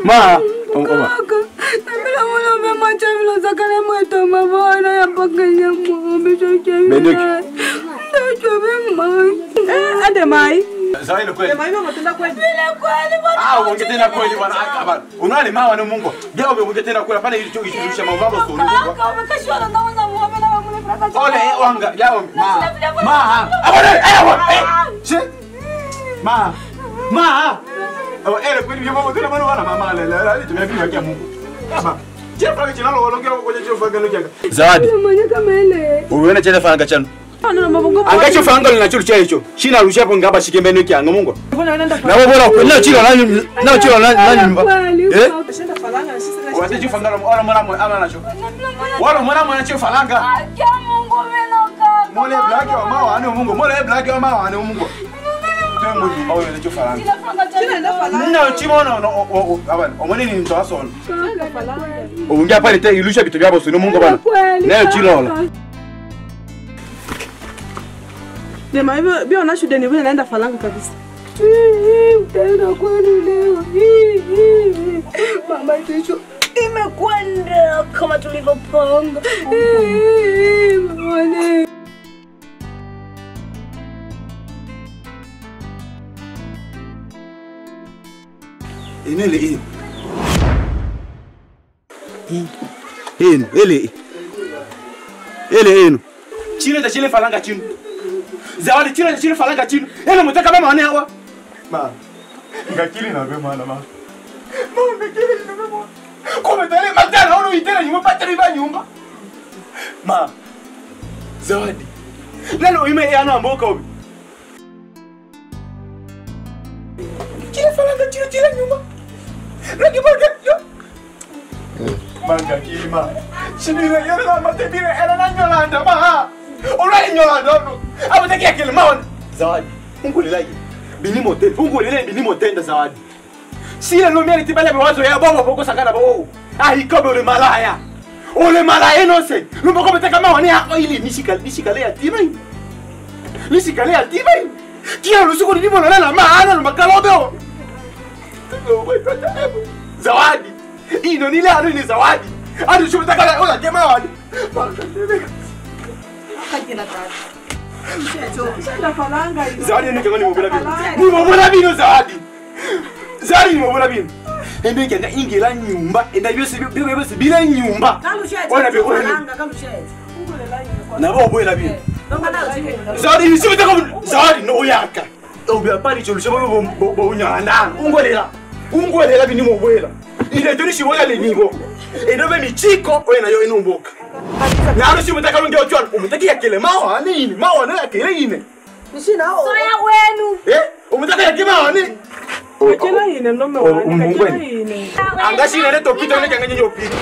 Ma, oma. Kaka, nabila mwana umemacha vile zakale mweto mabana ya pakenya mwombe choke Beneki. Ndachobe mai. Eh, ade mai. Zawadi kweli. Mai mama tunda kweli. Vile kweli bwana. Ah, uongee tena kweli bwana. Ah, bwana. Unaona mawa na Mungu. Gea uongee tena kweli. Hapana ili choki shirusha mambo sio Mungu. Kaka, umekashwa na naona mwombe na mwombe fraka. Ole eh, wanga. Yao ma. Ma. Abone. Eh, abone. Eh. Che. Ma. Ma. Oh, ele kweli vya mambo tena bwana mama le. Le tumepima kia Mungu. Kama. Je, fanga chinalo walongea kwa je fanga lo janga. Zawadi. Manya kama ile. Uliona chele fanga chano. Ana mabongo. Angacho fanga linacho cha hicho. Shina rusha hapo ngaba shikembe nuki anga Mungu. Mbona unaenda Na wewe bora kweli chilo nani na chilo nani nani nyumba. Eh? Shenda falanga na sisi na Wazee fanga wala mwana mwana ama nacho. Wala mwana mwana cho falanga. Akia Mungu menoka. Mole black wa mawa ani Mungu. Mole black wa mawa ani Mungu. Tuwe mudi au ile cho falanga. Shenda falanga. Nina chimono no abana. Omoni ni mtu asona. Shenda falanga. Ungia pale te ilusha vitu vyako sio Mungu bana. Nayo chilo la. Dema hivyo bio na shule ni vile naenda falanga kabisa. Utaenda kweli leo. Mama kesho imekwenda kama tulivyopanga. Mwana. Inele hii. Hino, ele. Ele hino. Chile cha chile falanga chini. Zawadi chile cha chile falanga chini. Ele mtaka mama ane hawa. Ma. Ngakili na be mwana ma. Mama ngakili na be mwana. Kome tele matana ono itela nyumba patri ba nyumba. Ma. Zawadi. Lalo ime yana mboka obi. Chile falanga chile chile nyumba. Lagi baga yo. Manga kilima. Shibira yana na matebira era na nyolanda ma. Ora nyolanda no. Abo takia kilima wan. Zawadi. Mungu lilaje. Bini motel. Mungu lile bini motenda zawadi. Sile no meri tibale bawazo ya bobo boko sakana bo. Ah ikobe ule malaya. Ule malaya no se. Lumbo ko beteka ma wani hako ili nishika nishika le atima hii. Nishika le atima hii. Kia lusuko ni nibo lala ma ana no makalobe. Zawadi. Hii ndo nile anu ni zawadi. Hadi shumtaka la ola kema wadi. Shenda falanga hiyo. Zawadi ni kama ni mobula bino. Ni mobula bino zawadi. Zawadi ni mobula bino. Ende kenda ingila nyumba, enda byose byo byose bila nyumba. Ona be ona. Na bo boela bino. Zawadi ni sio taka zawadi no yaka. Obi apari cholo chebo bo bo unyana. Ungolela. Ungolela bini mobwela. Ile tuni shibola le nibo. Endo be michiko oena yo inumboka. Na alo shimutaka lunge ochwana. Umutaki yakele mawa nini? Mawa na yakele ine. Soya wenu. Eh? Umutaka yakele mawa nini? Kila ine ndo Oh, mmewanika kila umungweni. ine. Angashi nene topita nene kanganye nyopita.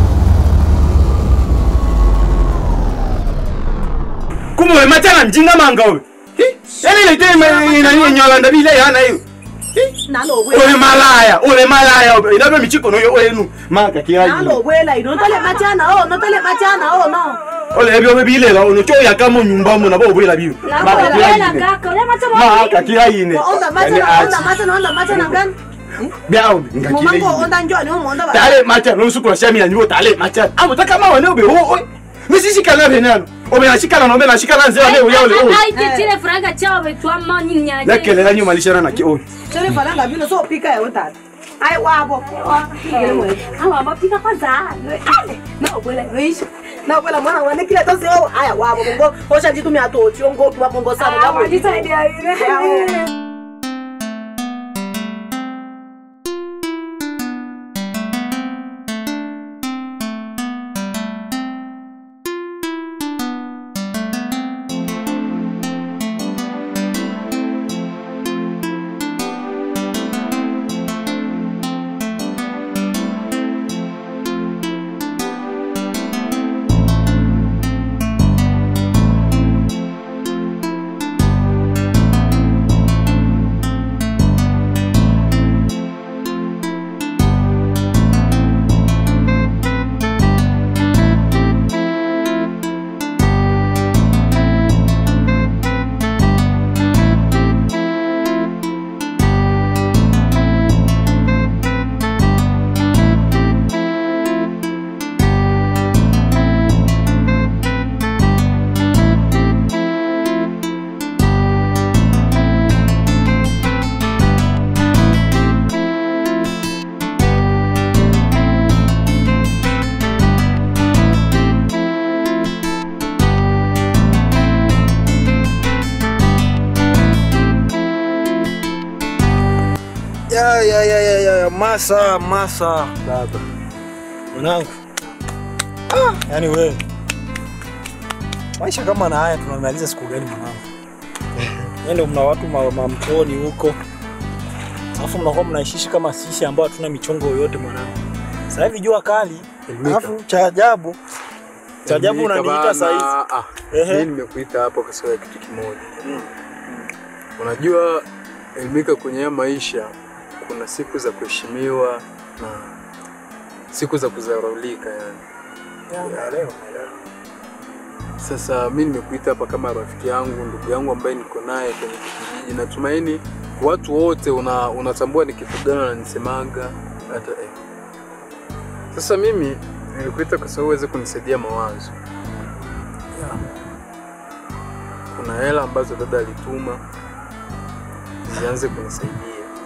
Kumwe matana mjinga manga wewe. Ele ile tema ina ina nyola ndabile yana hiyo. Ole malaya, ole malaya. Inabe michiko no yo wenu. Manga kiaji. nalobwela ino ntole machana o notole machana o no Ole ebyo bebile la ono choya kama nyumba mo na bo bwela bibi. Manga kiaji. Manga kiaji ne. onda machana onda machana onda machana ngani Biao ngakile. mumango onda njwani o monda ba tale macha no suku sha mina nyo tale macha amo taka ma wane obe ho misi shikana benano obe na shikana no be na shikana nze wane uya ole o aititile furanga chao betwama nyinyaje yakele la nyuma lishana na ki o sore falanga bino so pika ya utata ai wabo awa mapika kwanza na ubwela weisha na bwela mwana wane kile tosi o aya wabo bongo osha jitu mi atoti ongo kwa bongo sana awa ngabo jisaidia ile Masa, Masa baba mwanangu, ah, yani wewe maisha kama na haya tunamaliza siku gani mwanangu? Ndio mna watu ma- mamtoni huko, alafu mnakuwa mnaishishi kama sisi ambao hatuna michongo yoyote mwanangu. Sasa hivi jua kali, alafu cha ajabu cha ajabu Elimika unaniita bana. saa hizi. Ah, Ehe. mimi nimekuita hapa kwa sababu ya kitu kimoja. Unajua Elimika, kwenye haya maisha kuna siku za kuheshimiwa na siku za kudharaulika yani. Sasa mi nimekuita hapa kama rafiki yangu, ndugu yangu ambaye niko naye kwenye kijiji. Natumaini watu wote una, unatambua ni kitu gani wananisemaga hata eh. Sasa mimi nilikuita kwa sababu uweze kunisaidia mawazo. Kuna hela ambazo dada alituma zianze kunisaidia.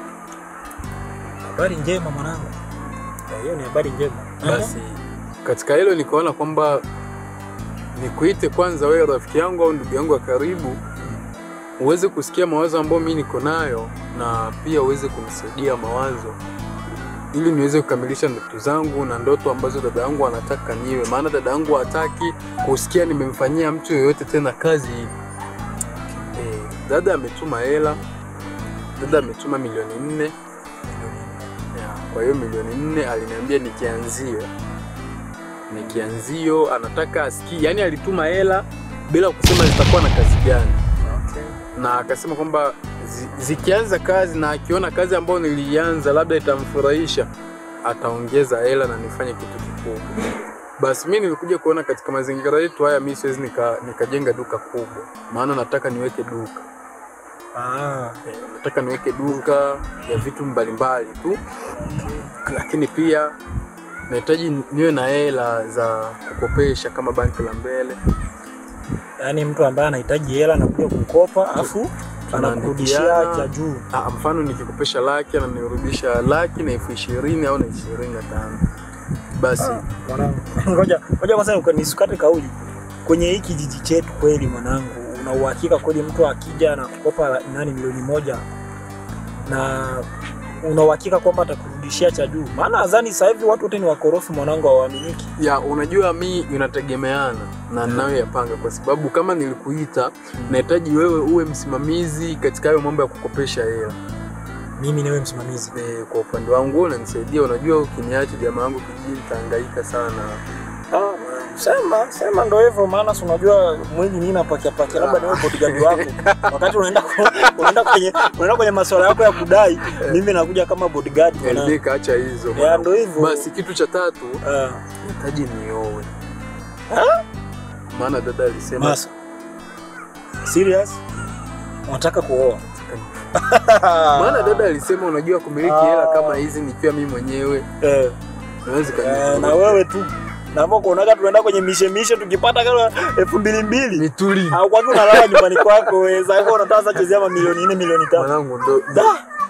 Habari njema mwanangu, Eh, hiyo ni habari njema. Basi katika hilo nikaona kwamba nikuite kwanza wewe rafiki yangu au ndugu yangu wa karibu, uweze kusikia mawazo ambayo mimi niko nayo na pia uweze kunisaidia mawazo ili niweze kukamilisha ndoto zangu na ndoto ambazo dada yangu anataka niwe, maana dada yangu hataki kusikia nimemfanyia mtu yoyote tena kazi hii. Eh, dada ametuma hela, dada ametuma milioni nne ya, kwa hiyo milioni nne aliniambia ni kianzio, ni kianzio, anataka asikie, yani alituma hela bila kusema zitakuwa na kazi gani, na akasema kwamba zi, zikianza kazi na akiona kazi ambayo nilianza labda itamfurahisha ataongeza hela na nifanye kitu kikubwa. Basi mi nilikuja kuona katika mazingira yetu haya, mi siwezi nika- nikajenga duka kubwa, maana nataka niweke duka Ah, Eh, nataka niweke duka ya vitu mbalimbali tu, lakini pia nahitaji niwe na hela za kukopesha kama banki la mbele. yaani mtu ambaye anahitaji hela anakuja kukopa afu anakurudishia Tunaandikiana. cha juu. Ah, mfano nikikopesha laki ananirudisha laki na elfu ishirini au na ishirini na tano basi Mwanangu, ngoja ngoja kwanza nika- nisikate kauli. Kwenye hii kijiji chetu kweli mwanangu, una uhakika kweli mtu akija na kukopa la- nani milioni moja na una uhakika kwamba atakurudishia cha juu? Maana nadhani sasa hivi watu wote ni wakorofi mwanangu, hawaaminiki. ya unajua mi inategemeana na ninayoyapanga kwa sababu kama nilikuita nahitaji wewe uwe msimamizi katika hayo mambo ya kukopesha hela Mimi niwe msimamizi. Eh, kwa upande wangu wewe unanisaidia. Unajua, ukiniacha jamaa wangu kijijini nitahangaika sana. Ah, sema sema ndo hivyo, maana si unajua mwili nini napakia pakia, labda niwe bodyguard wako wakati unaenda ku- unaenda kwenye unaenda kwenye masuala yako ya kudai, mimi nakuja kama bodyguard mwanangu. Elimika, acha hizo Ya, bwana. ndo hivyo. Basi kitu cha tatu Ah, nahitaji niowe, maana dada alisema Masa. Serious? Unataka kuoa? maana dada alisema unajua kumiliki hela kama hizi nikiwa mimi mwenyewe Eh, naweza eh, na wewe tu naomba kuonaga tunaenda kwenye mishemishe tukipata kama elfu mbili mbili nituli au kwani unalala nyumbani kwako wewe sasa unataka sasa chezea ma milioni nne milioni tano mwanangu ndo Da!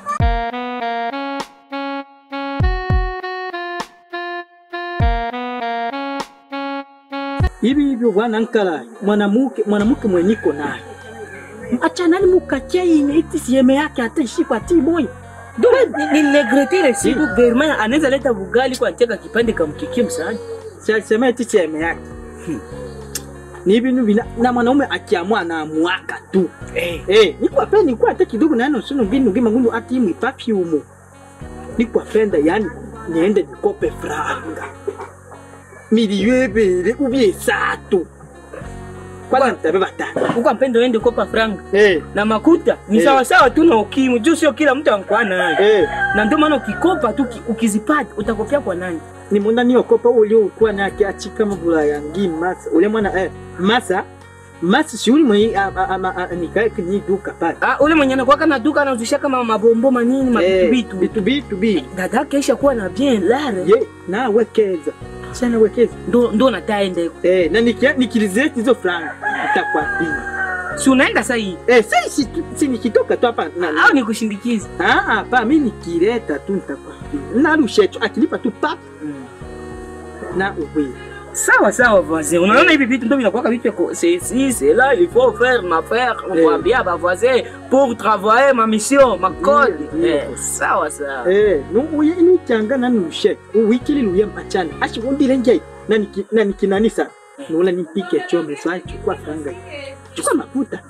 hivi hivyo bwana Nkala, mwanamke mwanamke mwenye niko naye achanani mukachei iti sieme yake ataishikwa tiboy nilegretile siku verma anaweza leta bugali kwa cheka kipande kamkikie msaani sema iti sieme yake ni vinu vina na mwanaume akiamua anaamuaka tu eh eh niko apenda niko hata kidogo na neno sunu vinu vima ngundu ati mwi perfume niko apenda yani niende nikope franga milioni ebere ubie esatu kwanza nitabeba tano uko mpendo ende kopa franga eh na makuta ni Eh. sawasawa tu na ukimwi juu sio kila mtu ankuwa nayo eh na ndio maana ukikopa tu ki- ukizipata utakopia kwa nani ni munda niokopa uliokuwa nake achika mabula yangi masa ule mwana eh masa masa si uli mwenye a- a- a- a- nikae kwenye duka pale ah, ule mwenye anakuwa kana duka anauzisha kama mabombo manini Eh, mabitu bitu bitu bi dada kesha kuwa na bien lare ye na wekeza sana wekeza ndo ndo nataenda huko eh na nikia nikilizeti hizo franga nitakwambia si unaenda sasa hii eh sasa si, si nikitoka tu hapa na au nikushindikize ah ah pa mimi nikileta tu nitakwambia na rushecho akilipa tu pa na uwe Sawa sawa voisin. Unaona hivi vitu ndio vinakuwa vitu vya c'est si c'est là il faut faire ma faire on Eh. va bien ba voisin pour travailler ma mission ma code. Mm, Eh, mm. sawa sawa. Eh, nuuye nichanga nanushe uwikili luye mpachana ashi undile njai naniki naniki nani sana nula nipike chombe so chukua franga chukua mafuta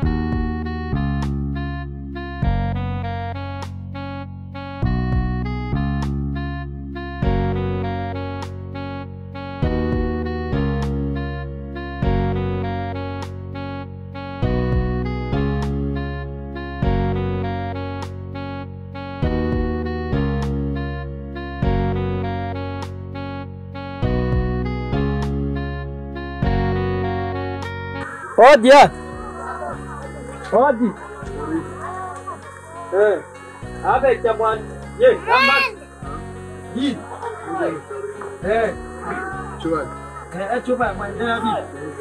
Odi ya. Odi. Eh. Abe chamwan. Ye, kama. Yi. Eh. Chua. Eh, chupa mwana bi.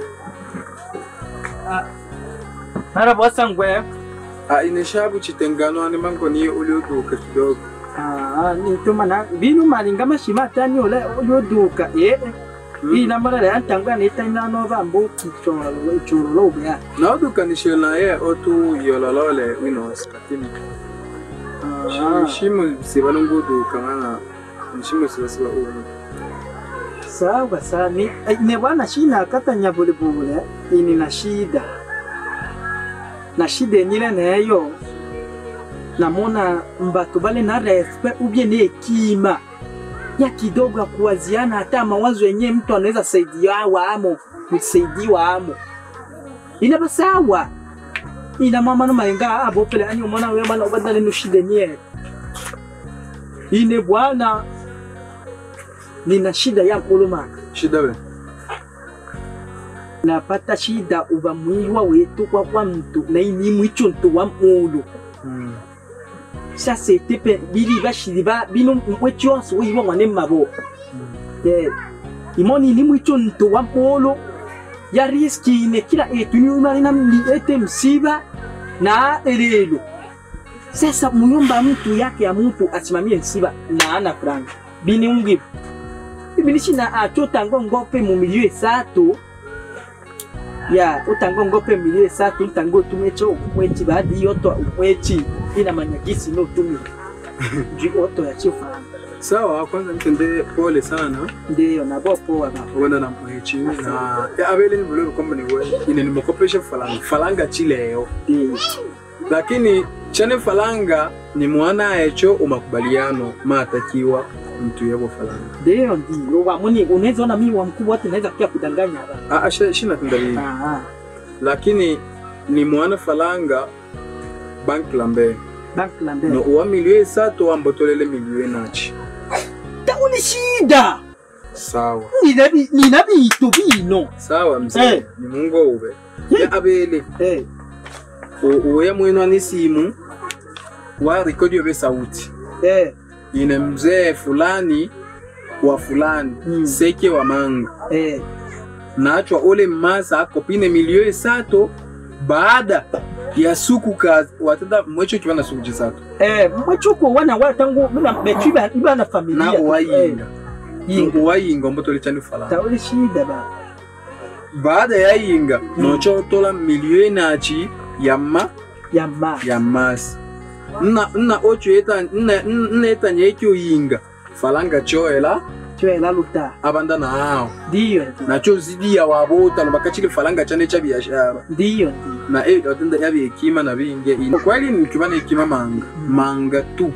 Ah. Mara bosa ngwe. Ah, ineshabu chitengano ni mango ni ulioduka kidogo. Ah, ni tuma na binu malinga mashima tani ole yoduka. Eh. Hii nambara ya ntangwa ni tena no vambo choro choro lo bya. Nauduka ni shela ye otu yololole winos katini. Ah. Shimu sibalunguduka ngana. Shimu sibasiba umu. Sawa sawa ni eh, ne bwana shina kata nyabule bule ini na shida na shida nyile nayo namona mbatu bale na respect ubie ni hekima ya kidogo ya kuwaziana hata mawazo yenyewe mtu anaweza saidia wamo kusaidiwa amo ina basawa ina mama no malenga abo pele ani umona wewe bana ubadale no shida yenyewe ine bwana nina shida ya kulumaka Shida we. napata shida uva mwiwa wetu kwa kwa mtu na ini mwicho mtu wa mulu Mm. sasa tepe bili bashiri ba bino mwecho onse wiwa mwane mabo eh imoni ni mwicho mtu wa mulu ya riski ine kila etu ni umari na mli ete msiba na elelo sasa muyomba mtu yake ya mtu asimamie msiba na ana franga bini ungi bini shina achotango ngope mu milieu esatu ya utango ngope milieu esatu utango tumecho umwechi baadi yoto umwechi ina manyagisi no tumi ji oto ya chifa Sawa, kwanza mtende pole sana. ndiyo nabo poa ba Wenda na mwechi na ya abele ni vile kwamba ni wewe. Ine nimekopesha falanga. Falanga chileo. ndiyo Lakini chane falanga ni mwana echo umakubaliano matakiwa mtu yabo falanga. ndiyo ndiyo wa muni unaweza ona mimi wa mkubwa wote naweza pia kudanganya ba Ah, ah, shi- shina tundali. ah Lakini ni mwana falanga bank lambe. bank la No mbele uwa miliwe esatu ambotolele miliwe nachi. tauni shida Sawa. nina bi- nina bitu bino Sawa mzee. Eh. Ni mungu ube. Ya abele. eh U- uya mwenu ni simu wa rekodi yobe sauti eh ine mzee fulani wa fulani Mm. seke wa manga eh nachwa ole mmasa akopine milio esato baada ya suku ka watata mwecho kibana suku chisato eh mwachuko wana wa tangu mina betu iba iba na familia na tu. uwayinga Eh, yinga uwayinga ombotole chani falani tauli shida ba baada ya yinga nocho otola milio enachi ya ma ya ma ya masi nna nna ocho eta nna nna eta nyekyo yinga falanga choela chwela luta abanda na ao ndiyo ndiyo nacho zidi ya wabota bakachile falanga chane cha biashara ndiyo ndiyo na e watenda yabi hekima na binge ino kweli nikibana hekima manga manga tu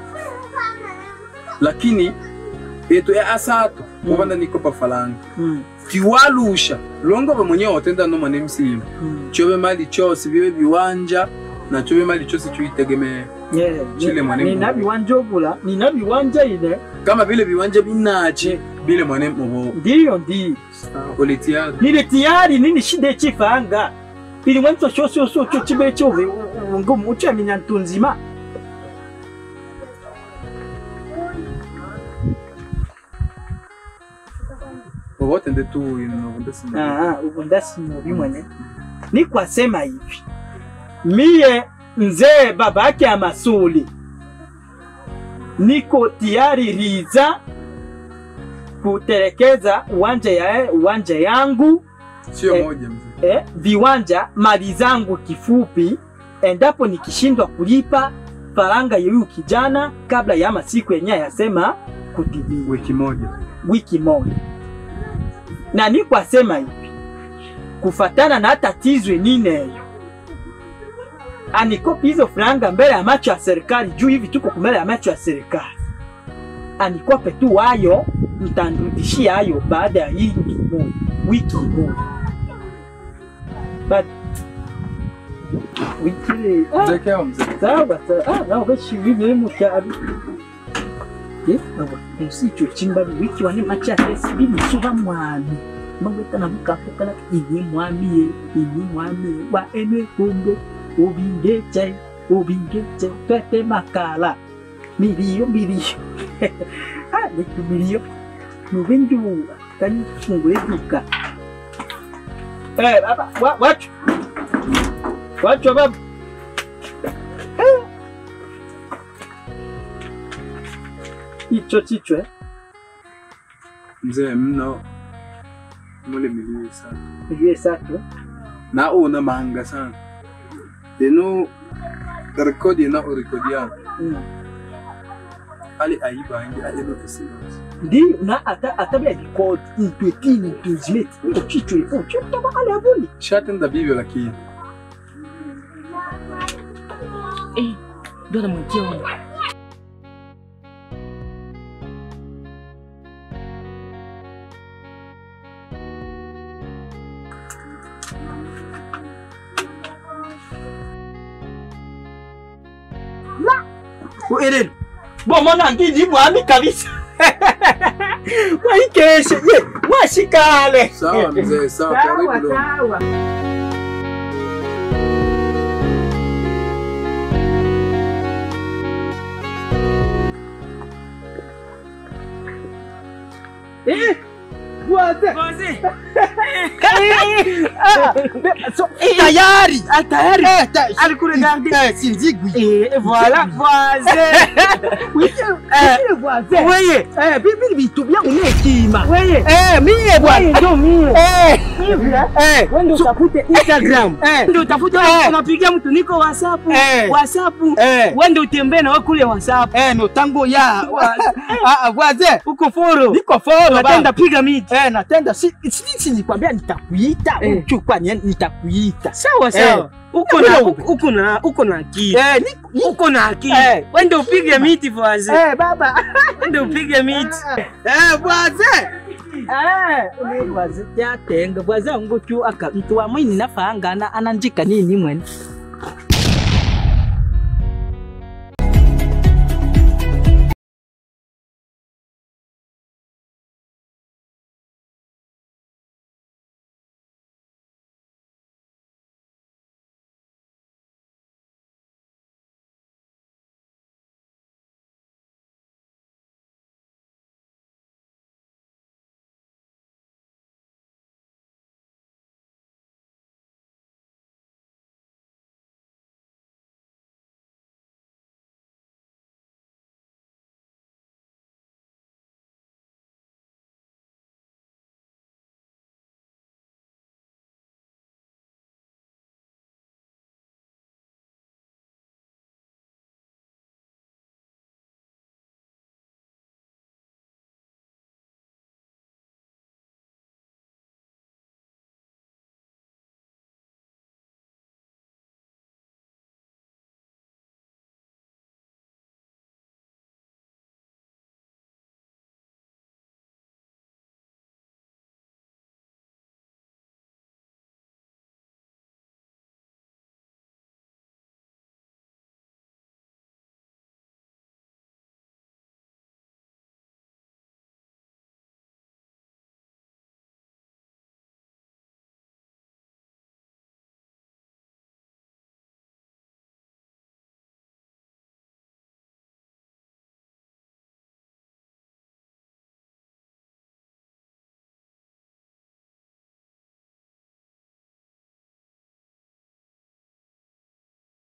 lakini eto ya asato kubanda nikopa falanga mm tiwalusha longo ba mwenyewe watenda no mane msimu mm chobe mali chose bibe biwanja na chobe mali chose chuitegemea yeah Chile mwene nina Mungu. biwanja obula nina biwanja ile kama vile viwanja binache bile mwane mobo ndiyo ndiyo oletia nile tiyari nini shida echifanga ili mwanzo shosho shosho chibe chove ngumu uchamenya ntunzima wote nde tu ino nde sima Ah, ubu ndasi mubi mwene ni kwasema hivi mie mzee babake ya masuli niko tiyari riza kutelekeza uwanja ya uwanja yangu Sio Eh. moja mzee. eh, viwanja mali zangu kifupi, endapo nikishindwa kulipa faranga ya huyu kijana kabla ya masiku yenyewe yasema kutimia Wiki moja. wiki moja, na ni kwasema hivi kufatana na tatizo nineyo anikopi hizo franga mbele ya macho ya serikali, juu hivi tuko mbele ya macho ya serikali, anikope tu wayo, mtanrudishia hayo baada ya hii wiki moja, wiki moja but wiki ah, Mzee Keo mzee. sawa sawa ah nawe bashibibire mu cyaro eh abo musicho chimbali wiki wane macha tesi bibi suba mwami mangweta na mukapokala inyi mwami ye inyi mwami wa ene kumbo ubingeche ubingeche pete makala miliyo miliyo ah niku miliyo nubenju kani fungwe duka eh baba wa wacho wacho baba icho chichwe Mzee mno mule milioni sana. iliye sato Na una mahanga sana. Deno rekodi na urekodi yangu. mm. Ali aiba angi alino kisimuzi. ndi na ata atabia record ntwetini ntuzimeti ndo chichwe ipo chotaba ale abuni Shatenda bibyo lakini. Eh, ndo namwekea huyo. erero bomona ndiji mwami kabisa waikeshe ye mwashikale Sawa mzee, sawa karibu leo. sawa Eh, Bwaze. Ah, so, tayari tayari alikuregarde sinzigwi Eh, voilà, voisin. Eh, voisin. weye Eh, bibi vitu vya unekima. weye Eh, mie weye bwana. ndo mie Eh, hivi eh. wende utafute instagram Eh. ndio utafute Eh. unapigia mtu niko whatsapp Eh. whatsapp Eh. wende utembee na wewe kule whatsapp Eh, no tango ya. wa- Ah, ah, voisin. uko foro Niko follow natenda piga miti Eh, natenda si si si nikwambia nitakuita. Eh. Uchukua ni- nitakuita. sawa sawa uko na uko- uko na uko na akili Eh, ni- ni- uko na akili Eh. wende upige miti voisin Eh, baba. wende upige miti Eh, bwaze. Eh, ni bwaze yatenga bwaze ngo tu aka mtu wa mwini nafanga ana ananjika nini mwene.